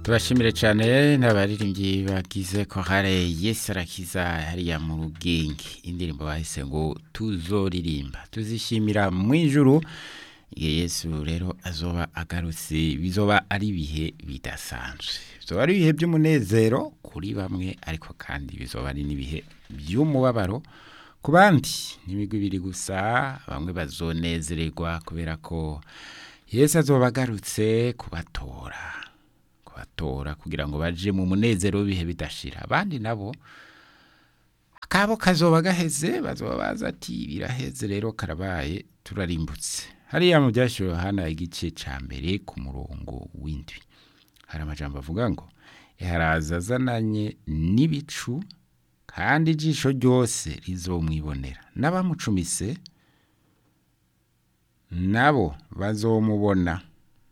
tubashimire cyane n'abaririmbyi bagize korale yesi arakiza hariya mu rugenge indirimbo bahise ngo tuzoririmba tuzishimira mu ijuru igihe yesu rero azoba agarutse bizoba ari ibihe bidasanzwe bizoba ari ibihe by'umunezero kuri bamwe ariko kandi bizoba ari n'ibihe by'umubabaro ku bandi n'imigwi ibiri gusa bamwe bazonezererwa kubera ko yesu azoba agarutse kubatora kubatora kugira ngo baje mu munezero w'ibihe bidashira abandi nabo akabo kazoba gaheze bazoba baza ati biraheze rero karabaye turarimbutse hariya mu byashyiriweho hano igice cya mbere ku murongo w'indwi hari amajambo avuga ngo iharaza azananye n'ibicu kandi ijisho ryose rizomwibonera n'abamucumise nabo bazomubona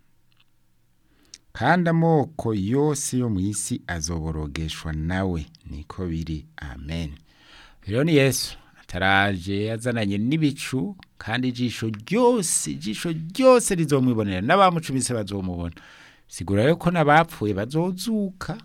kandi amoko yose yo mu isi azoborogeshwa nawe niko biri amen rero ni yesu ataraje yazananye n'ibicu kandi ijisho ryose ijisho ryose rizomwibonera n'abamucumise bazomubona sigura rero ko n'abapfuye bazozuka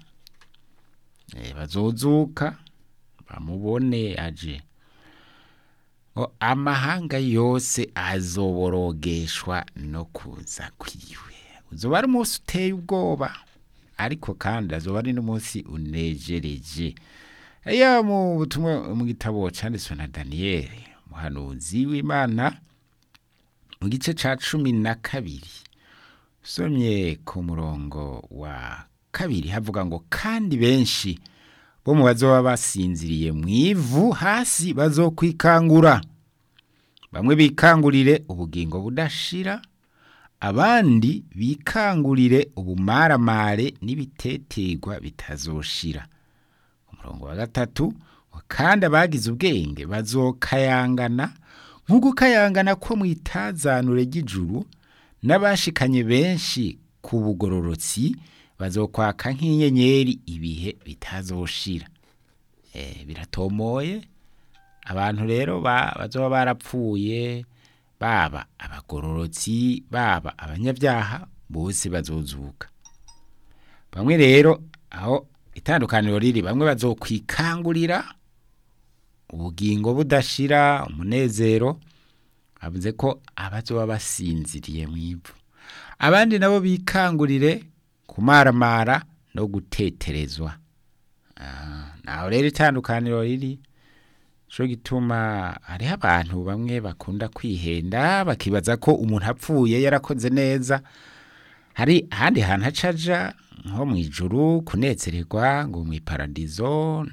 bazozuka bamubone aje ngo amahanga yose azoborogeshwa no kuza kwiwe uzoba ari umunsi uteye ubwoba ariko kandi azoba ari n'umunsi unejereje iyo mu butumwa mu gitabo cyanditswe na daniyeli umuhanuzi w'imana mu gice cya cumi na kabiri usomye ku murongo wa kabiri havuga ngo kandi benshi bo mu bazoba basinziriye mu ivu hasi bazokwikangura bamwe bikangurire ubugingo budashira abandi bikangurire ubumaramare n'ibiteterwa bitazoshira umurongo wa gatatu kandi abagize ubwenge bazokayangana nk'ugukayangana ko mu itazanure ry'ijuru n'abashikanye benshi ku bugororotsi bazokwaka nk'inyenyeri ibihe bitazoshira biratomoye abantu rero bazoba barapfuye baba abagororotsi baba abanyabyaha bose bazozuka bamwe rero aho itandukaniro riri bamwe bazokwikangurira ubugingo budashira umunezero bavuze ko abazoba basinziriye mu ivu abandi nabo bikangurire kumaramara no guteterezwa naho rero itandukaniro riri cyo gituma hariho abantu bamwe bakunda kwihenda bakibaza ko umuntu apfuye yarakoze neza hari ahandi hantu hacaja nko mu ijuru kunezererwa ngo mu iparadizo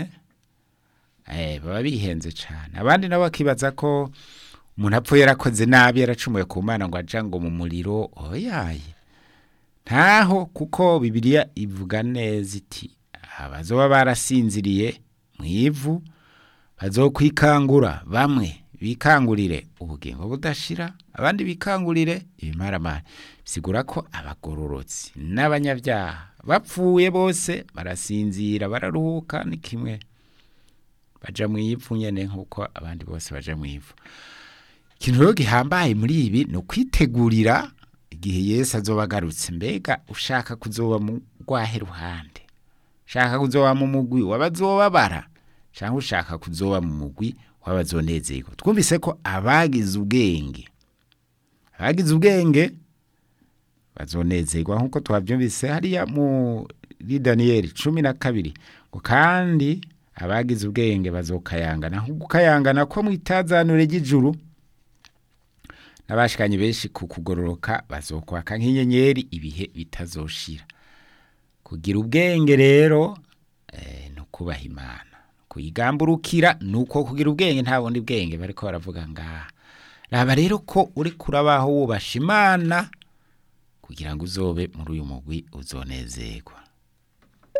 baba bihenze cyane abandi nabo bakibaza ko umuntu apfuye yarakoze nabi yaracumuye ku mana ngo aja ngo mu muriro oyaye ntaho kuko bibiliya ivuga neza iti abazoba barasinziriye mu ivu bazokwikangura bamwe bikangurire ubugingo budashira abandi bikangurire ibimaramara bisigura ko abagororotsi n'abanyabyaha bapfuye bose barasinzira bararuhuka ni kimwe baja mu ivu nyene nk'uko abandi bose baja mu ivu ikintu rero gihambaye muri ibi ni ukwitegurira igihe yesu azoba agarutse mbega ushaka kuzoba mu rwahe ruhande ushaka kuzoba mu mugwi w'abazobabara cyangwa ushaka kuzoba mu mugwi w'abazonezerwa twumvise ko abagize ubwenge abagize ubwenge bazonezerwa nk'uko twabyumvise hariya muri daniyeli cumi na kabiri ngo kandi abagize ubwenge bazokayangana nk'ugukayangana ko mu itazanure ry'ijuru n'abashikanye benshi ku kugororoka bazokwaka nk'inyenyeri ibihe bitazoshira kugira ubwenge rero ni ukubaha imana kuyigamburukira ni uko kugira ubwenge nta bundi bwenge bariko baravuga ngaha raba rero ko uri kurabaho wubasha imana kugira ngo uzobe muri uyu mugwi uzonezerwa